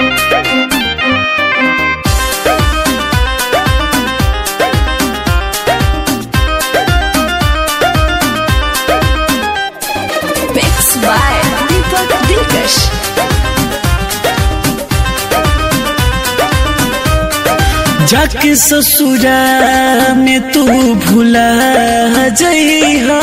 Mixed by Deepak Dilkash. जाके ससुरा में तू भूला जइहा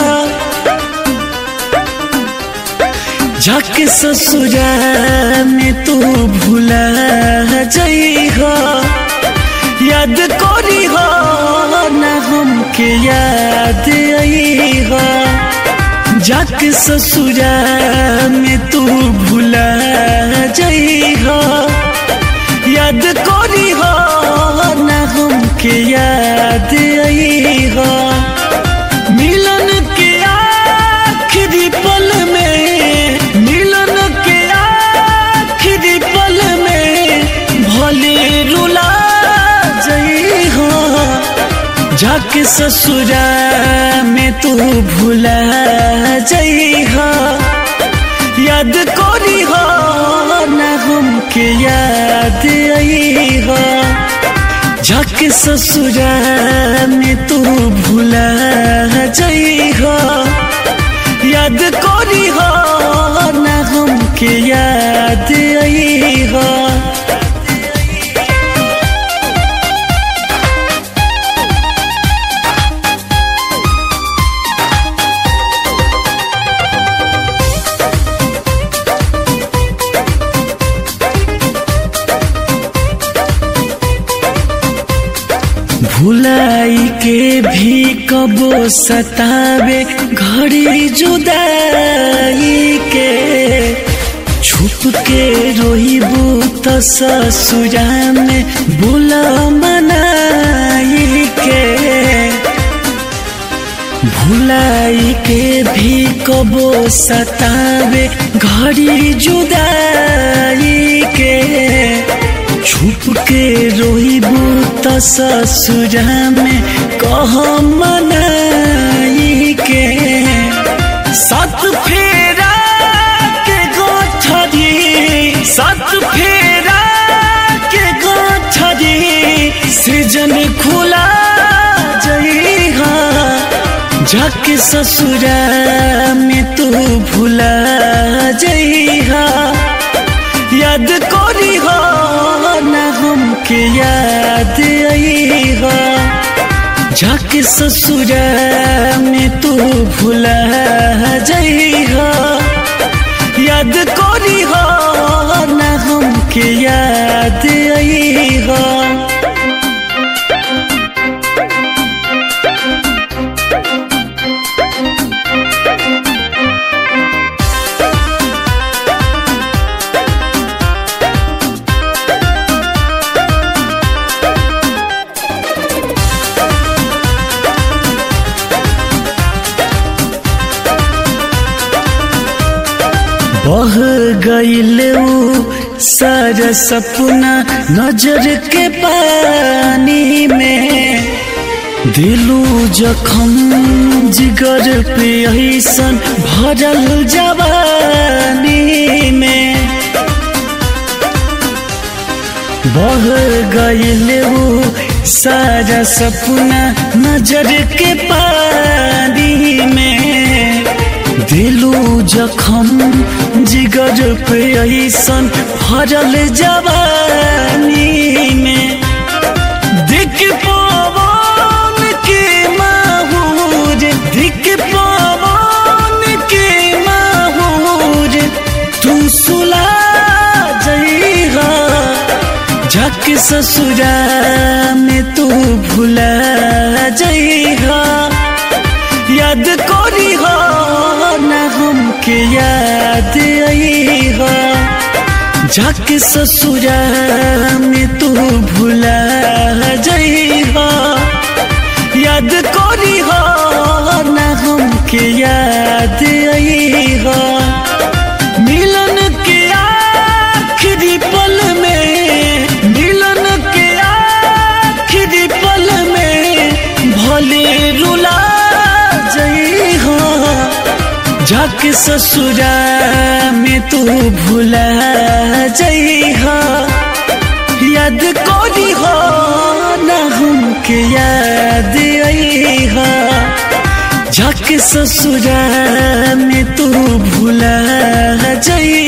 जाके ससुरा में तू भूला जइहा याद करी हो ना हमके याद अइहा जाके ससुरा में तू भूला जइहा याद करी हो ना हमके याद अइहा मिलन के आखिरी पल में मिलन के आखिरी पल में भले रुला जइहा जाके ससुरा में तू भूला जइहा याद करी हो ना हमके याद अइहा जाके ससुरा में तू भूला जइहा याद करी हो ना हमके याद अइहा भुलाई के भी कबो सतावे घड़ी जुदाई के छुप के रोइबू त ससुरा में बुला मनाई के भुलाई के भी कबो सतावे घड़ी जुदाई के छुप के रोइबू त ससुरा में कह मनाई के सत फेरा के गोठरी सत फेरा के गोठरी सृजन खुला जइहा जाके ससुरा में तू भूला जइहा याद करी हो ना हमके याद अइहा जाके ससुरा में तू भूला जइहा याद करी हो ना हमके याद अइहा बह गईल ऊ सारा सपना नजर के पानी में दिलू जखम जिगर पे ऐसन भरल जवानी में बह गईल ऊ सारा सपना नजर के पानी में दिलू जखम जिगर पे ऐसन भरल जवानी में दिख पवन के माहूर दिख पवन के माहूर तू सुला जइहा झक ससुरा में तू भूला जइहा याद करी हो ना हमके याद अइहा जाके ससुरा में तू भूला जइहा याद करी हो ना हमके याद अइहा मिलन के आखिरी पल में मिलन के आखिरी पल में भले रुला जइहा जाके ससुरा में तू भूला जइहा याद करी हो ना हमके याद आई हा जाके ससुरा में तू भूला जई